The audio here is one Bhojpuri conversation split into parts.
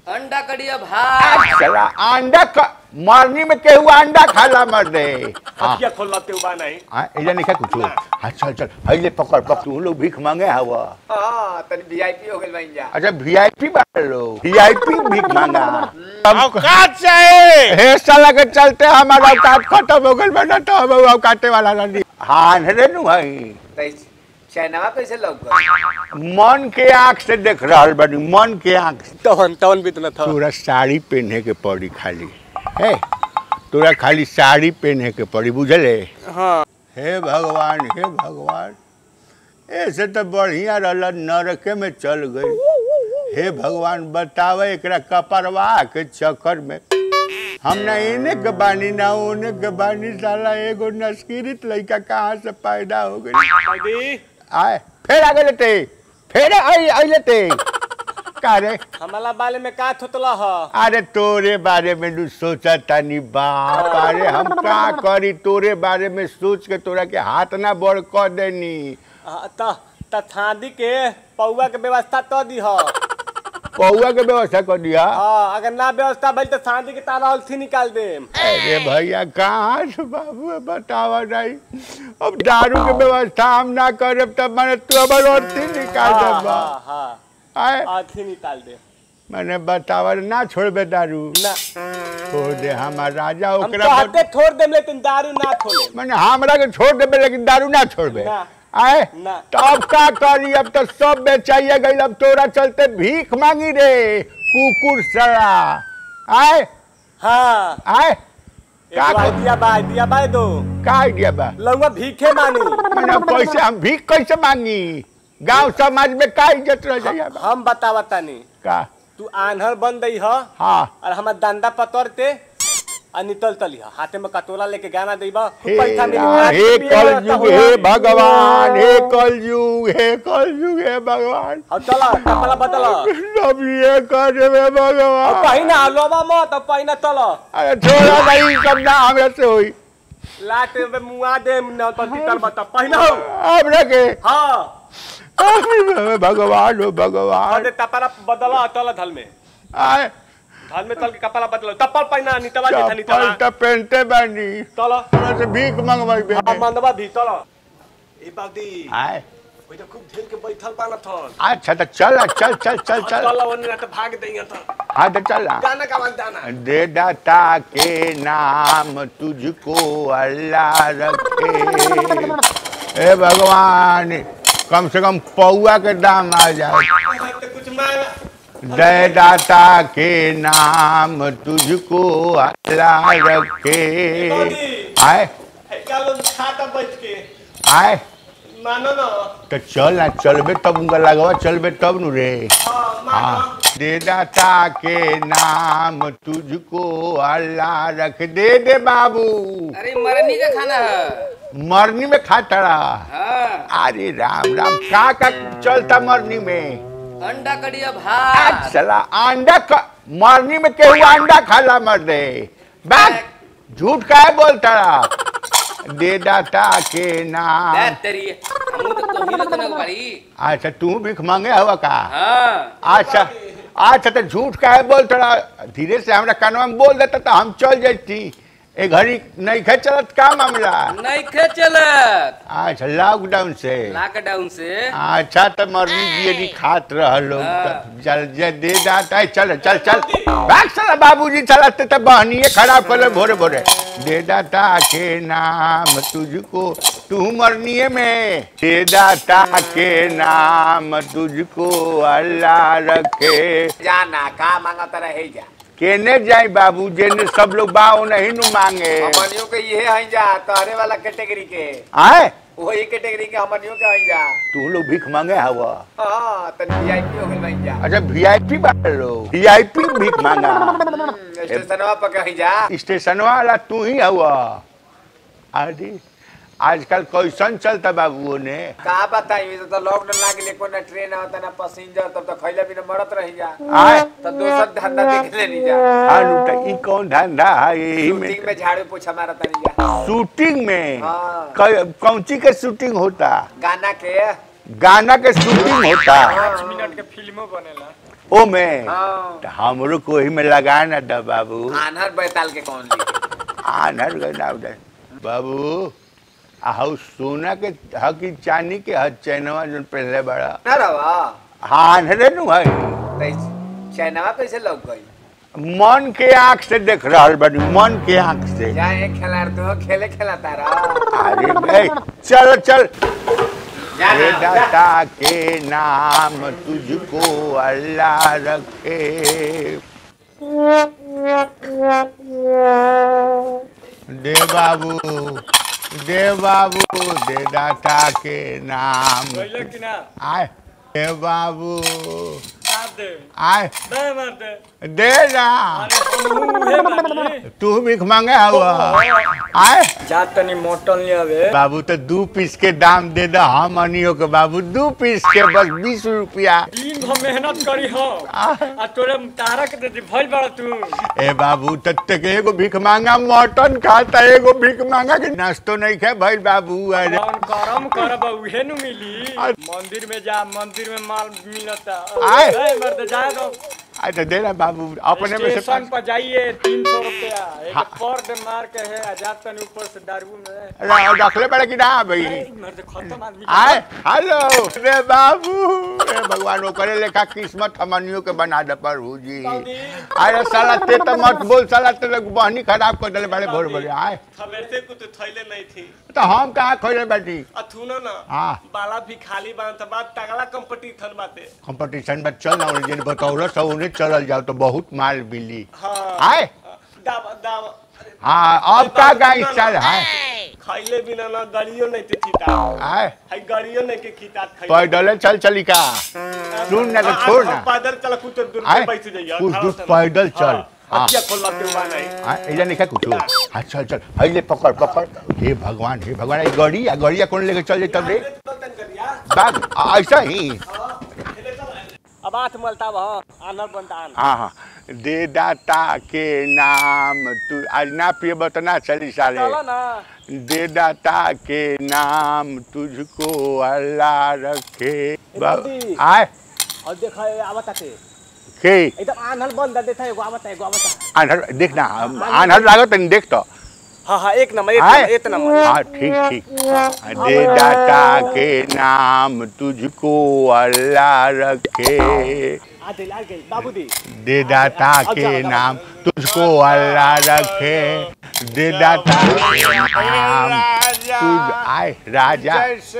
अंडा कड़िया भात चला अंडा क मरनी में केहू अंडा खाला मर दे हाँ अखिया खोल लते हुआ नहीं हाँ इधर नहीं खा कुछ हाँ चल चल हईले पकड़ पकड़ तू लोग भीख मांगे हवा हाँ तनी वीआईपी हो गइल बन जा अच्छा वीआईपी बात लो वीआईपी भीख मांगा औकात चाहे हे साला के चलते हमारा औकात खत्म हो गइल बना तो हम औकाते वाला नहीं हाँ रे नु हई तई चाइनावा कैसे लौक गइल मन के आंख से देख रहल बनी मन के आंख से तवन तवन भी तो था तोरा साड़ी पहने के पड़ी खाली है तोरा खाली साड़ी पहने के पड़ी बुझले हाँ हे भगवान हे भगवान ऐसे तो बढ़िया रहल नरके में चल गई हे भगवान बतावे एकरा कपरवा के चक्कर में हम ना इने के बानी ना उने के बानी साला एगो नस्किरित लड़का कहाँ से पैदा हो गई दीदी आए फिर आ गए ते फिर आई आइले ते का रे हमारा बाले में का थोतला ह अरे तोरे बारे में नु सोचा तानी बाप अरे हम का करी तोरे बारे में सोच के तोरा के हाथ ना बड़ कर देनी आ, त त थादी के पौवा के व्यवस्था तो दी ह पौआ के व्यवस्था कर दिया हाँ अगर ना व्यवस्था भइल तो थादी के तारा अलथी निकाल देम अरे भैया कहाँ से बाबू बतावा नहीं अब दारू के व्यवस्था हम ना करब तब मैंने तू अब रोटी निकाल हाँ देबा हाँ हाँ आए अलथी निकाल दे मैंने बतावा ना छोड़बे दारू ना छोड़ दे हमार राजा हम ओकरा तो बद- हटे छोड़ देम लेकिन दारू ना खोले मैंने हमरा के छोड़ देबे लेकिन दारू ना छोड़बे ना। आए ना। तो अब का करी अब तो सब बेचाइए गई अब तोरा चलते भीख मांगी रे कुकुर सड़ा आए हाँ आए एक का बार कर- दिया बाय दिया बाय दो का आइडिया बा लौंगा भीखे मानी मैंने कैसे हम भीख कैसे मांगी गांव समाज में का इज्जत रह जाइए बा? हम बतावा तानी का तू आन्हर बन दई ह हाँ और हमार डंडा पतरते आ नितल तली ह हाथे में कटोरा लेके गाना देबा खूब हे पैसा मिली रा- हे कल युग हे भगवान हे कल युग हे कल युग हे भगवान अब चला कपड़ा बदल सब ये कर देवे अब भगवान पहिना लोबा मत अब पहिना चल अरे छोड़ा नहीं सब ना हमें से हुई लाट में मुआ दे न तो तितर बता पहिना हो अब रखे हाँ भगवान हो और भगवान दे कपड़ा बदला चल धल में आए धल में चल के कपड़ा बदल चप्पल पहिना नितवा जे था नितवा चप्पल तो पहनते बानी चल थोड़ा से भीख मंगवाई बे अब मंदवा भी चल ए बादी आए ओइ त खूब झेल के बैठल पाना थन अच्छा तो चल चल चल चल चल चल ओने ना तो भाग देंगे तो हाँ तो चल गाना का आवाज दाना दे दाता के नाम तुझको अल्लाह रखे हे भगवान कम से कम पौआ के दाम आ जाए तो कुछ मांग दे दाता के नाम तुझको अल्लाह रखे आए क्या लोग खाता बैठ के आए मानो ना तो चल ना चलबे तब उनका लगवा चलबे तब नु रे हाँ मानो हाँ दे दाता के नाम तुझको अल्लाह रख दे दे बाबू अरे मरनी का खाना है मरनी में खाता रहा हाँ अरे राम राम का का चलता मरनी में अंडा कड़िया भात चला अंडा क मरनी में केहू अंडा खाला मर दे बात झूठ काहे बोलता रहा दे दाता के नाम दे तेरी हमू तो तो ही लोग ना बाड़ी अच्छा तू भीख मांगे हवा का हाँ अच्छा अच्छा तो झूठ काहे बोलता रहा धीरे से हमरा कानवा में बोल देता तो हम चल जाती ए घड़ी नहीं खे चलत का मामला नहीं खे चलत अच्छा लॉकडाउन से लॉकडाउन से अच्छा तो मरनी बियरी खात रहलो हाँ। चल जे दे जाता है चल चल चल भाग साला बाबूजी चलाते तो बहनिए खराब कर ले भोरे भोरे दे दाता के नाम तुझको तू मरनिए में दे दाता के नाम तुझको अल्लाह रखे जाना का मांगता रहे जा केने जाई बाबू जेने सब लोग बाओ नहीं नु मांगे हमनियों के ये हई जा तहरे वाला कैटेगरी के आए वही कैटेगरी के हमनियों के हई जा तू लोग भीख मांगे हवा हाँ तनी वीआईपी हो गइल बन जा अच्छा वीआईपी बाटे लो वीआईपी भीख मांगा स्टेशनवा पर कहीं जा स्टेशन वाला तू ही हुआ अरे आजकल कैसन चलता बाबू ने का बताई तो लॉकडाउन लागे ले कोई ना ट्रेन आवता ना पैसेंजर तब तो खैला बिना मरत रही जा आए तो दोसर धंधा देख लेनी जा अनु त ई कौन धंधा है यही में शूटिंग में झाड़ू पोछा मारत नहीं जा शूटिंग में हाँ। क- कौन ची के शूटिंग होता गाना के गाना के शूटिंग होता पाँच मिनट के फिल्मो बनेला ओ में हाँ तो हमरो को ही में लगा ना दा बाबू आनहर बैताल के कौन लिखे आनर गना दे बाबू आहू सोना के हकी चांदी के हद चैनवा जन पहले बड़ा ना रवा हाँ आनरे नु है तैसे चैनवा कैसे लग गई मन के आंख से देख रहल बनी मन के आंख से जाए खिलाड़ तो खेले खेला तारा अरे ए, चल चल जा ये ना, जा। दाता के नाम तुझको अल्लाह रखे दे बाबू दे बाबू दे दाता के नाम गइले कि ना आए दे बाबू साथ दे आए दे मार दे दे ना अरे हम उहे मारली तू भीख मांगे हुआ आए जा तनी मोटन ले आवे बाबू तो दू पीस के दाम दे दो हम अनियो के बाबू दू पीस के बस बीस रुपया दिन भर मेहनत करी हो आ तोरे तारा के दे भइल बड़ा तू ए बाबू तत्ते के एगो भीख मांगा मटन खाता एगो भीख मांगा के नाश्तो नहीं खाए भइल बाबू अरे कौन करम करब उहे नु मिली मंदिर में जा मंदिर में माल मिलता आए। ए मार दे जा दो आ तो दे ना बाबू अपने में से स्टेशन पर जाइए तीन सौ रुपया एक हाँ। पर दे मार के है आजाद तनी ऊपर से दारू में रा- रखले पड़े कि ना भाई ए, मार दे खत्म आदमी आए हेलो रे बाबू रे भगवान वो करे लेखा किस्मत हमनियों के बना दे प्रभु जी अरे साला ते तो मत बोल साला ते लोग बहनी खराब कर देले बड़े भोर भोर आए थमेते को तो थैले नहीं थी तो हम कहाँ खोले बैठी अथुना ना हाँ। बाला भी खाली बांध त बात तगड़ा कंपटीशन बाते कंपटीशन में चल ना जिन बतौल सौ उन्हें चलल जाओ तो बहुत माल मिली हाँ आए दावा दावा हाँ अब का गाय चल है खाइले बिना ना गाड़ियों नहीं थे खीता आए हाई गाड़ियों नहीं के खीता खाइले पैदल चल चली का सुन ना तो आ- छोड़ आ- ना पैदल चल कुछ दूर आए पे बैठ जाइए कुछ दूर पैदल चल हाँ क्या खोलवा के हुआ नहीं हाँ इधर नहीं कुछ हाँ चल चल हईले पकड़ पकड़ हे भगवान हे भगवान ये गड़ी या गड़िया कौन लेके चल जाता रे बाग ऐसा ही अब हाथ मलता वहाँ आनर बनता आन हाँ हाँ दे दाता के नाम तू आज ना पिए बतना चली सारे चलो ना दे दाता के नाम तुझको अल्लाह रखे दादी। आए और देखा ये आवता थे के एकदम आनर बंद देता है एगो आवता है एगो आवता आन्हर देख ना आन्हर लागत नहीं देख तो हाँ हाँ एक नंबर एक आए? नंबर एक नंबर हाँ ठीक ठीक दे दाता के नाम तुझको अल्लाह रखे आ दिल आ गई बाबू दी दे दाता के नाम तुझको अल्लाह रखे दे दाता के नाम तुझ आए राजा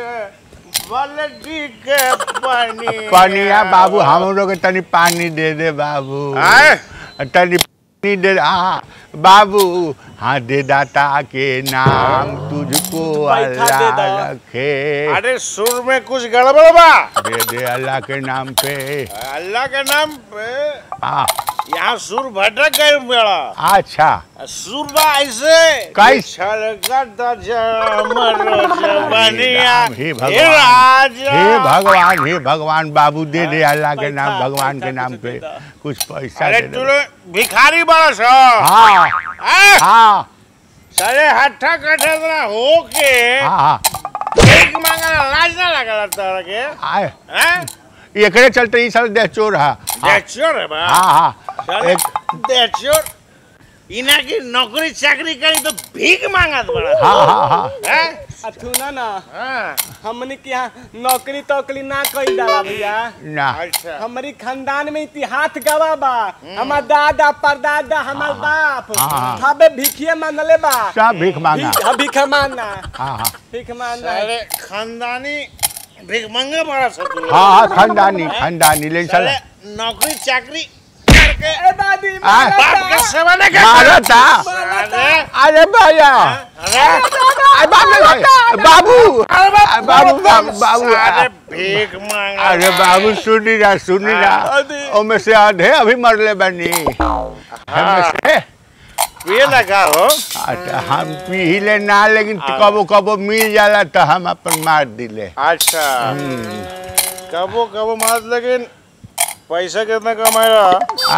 बलडी के पानी पनिया बाबू हम लोग के तनी पानी दे दे बाबू आए? तनी पानी दे हाँ बाबू हाँ दे दाता के नाम तुझको पैसा दे अल्लाह दो। रखे अरे सुर में कुछ गड़बड़ बा दे दे अल्लाह के नाम पे अल्लाह के नाम पे हाँ यहाँ सुर भटक गए बेड़ा अच्छा सुर बा ऐसे कैसे? छलकत जमर जवनिया हे हे भगवान राजा हे भगवान हे भगवान बाबू दे दे अल्लाह के नाम पैसा, भगवान के पैसा नाम कुछ पे दे दो। कुछ पैसा अरे दे तू दे लोग भिखारी बड़ा सो हाँ आए? हाँ सारे हट्ठा कट्ठा तरह हो के हाँ हाँ एक मांगना लाज ना लगला तोरा के आए हैं एकरे चलते ई साल देह चोर है हाँ देखियो रे बा हाँ हाँ साले एक देखियो इना की नौकरी चाकरी करी तो भीख मांगत बड़ा हाँ हाँ हाँ हैं अथुना ना हाँ हमने के यहाँ नौकरी तौकरी ना कई डाला भैया ना अच्छा हमारी खानदान में इतिहास गवा बा हमार दादा परदादा हमार बाप हाँ। हबे भिखिए मानले बा सब भीख मांगा भीख भीख मानना हाँ हाँ भीख मानना साले खानदानी भीख मांगे बड़ा सा तू लोग। हाँ हाँ खानदानी खानदानी ले चल साले नौकरी चाकरी करके ए दादी आ, बाप के सेवा नहीं करते मारा था साले अरे भैया अरे अरे बाबू बाबू अरे बाबू बाबू बाबू साले भीख मांगा अरे बाबू सुनी ना सुनी ना ओमे से आधे अभी मरले बनी हमें से ये लगा हो अच्छा हम पीले ना लेकिन कबो कबो मिल जाला तो हम अपन मार दिले अच्छा कबो कबो मार लेकिन पैसा कितना कमाए रहा आए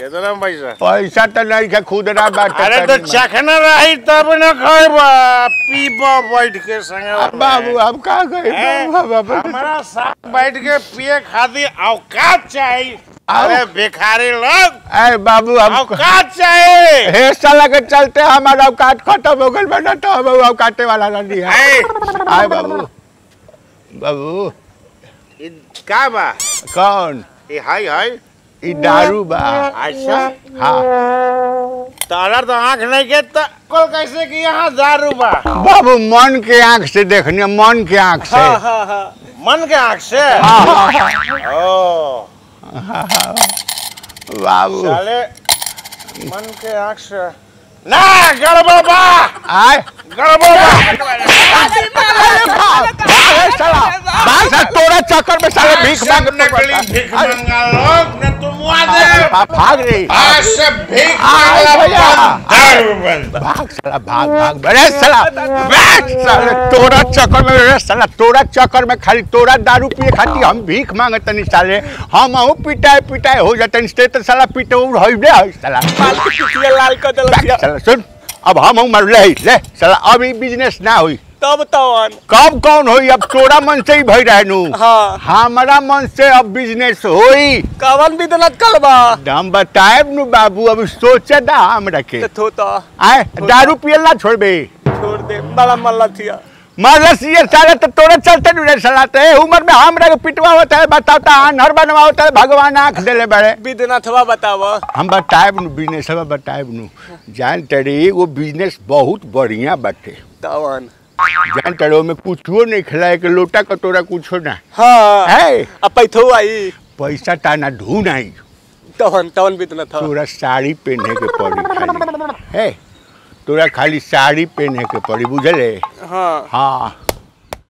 कितना पैसा पैसा तो नहीं के खुदरा बाटे अरे तो तनी चखना रही तब न खाएबा पीबा बैठ के संगे अब बाबू अब का हैं? कहे हमारा साथ बैठ के पिए खातिर औकात चाहिए आओ। अरे भिखारी लोग ए बाबू हम औकात चाहिए हे साला के चलते हमारा औकात खत्म हो गइल बना तो हम औकाते वाला नहीं है हैं? आए बाबू बाबू ई का बा कौन ये हाय हाय ई दारू बा अच्छा हाँ तारा तो आंख नहीं के तो कल कैसे कि यहाँ दारू बा बाबू मन के आंख से देखनी मन के आंख से हाँ हाँ हाँ मन के आंख से हाँ, हाँ, ओ बाबू साले मन के आंख से ना गड़बड़ बा आए गड़बड़ बा अरे साला बाल साला तोरा चक्कर में साले भीख मांग नकली भीख मंगा लोग न तुम दे भाग रही आज से भीख आए मांगना भैया। बंद, दारू बंद भाग साला भाग भाग अरे साला बैठ साले तोरा चक्कर में अरे साला तोरा चक्कर में खाली तोरा दारू पिए खाती हम भीख मांगतनी साले हम अहू पिटाए पिटाए हो जातनी से तो साला पिटे उ होइबे है साला बाल के पिछले लाल कर देलक बैठ साला सुन अब हम हूँ मर ले ले साला अब ई बिजनेस ना होई तब तवन कब कौन होई अब तोरा मन से ही भई रहनु हाँ हमारा मन से अब बिजनेस होई कवन भी देलक कलबा हम बताएब नु बाबू अब सोचे दा हमरा के ते थो तो आए दारू पियल ना छोड़बे छोड़ दे बड़ा मल्ला थिया मरलस ये साले तो तोरे चलते नु सलाते है उम्र में हमरा के पिटवा होता है बताता अनहर बनवा होता है भगवान आंख देले बड़े विद्यनाथवा बताव हम बताएब नु बिजनेस बताएब नु जान तड़ी वो बिजनेस बहुत बढ़िया बाटे तवन जान तड़ो में कुछो नहीं खिलाए के लोटा कटोरा कुछो ना हाँ है अब पैथो आई पैसा ताना ढूंढ आई तवन तवन विद्यनाथ तोरा साड़ी पहने के पड़ी खाली है तोरा खाली साड़ी पहने के पड़ी बुझले हाँ हाँ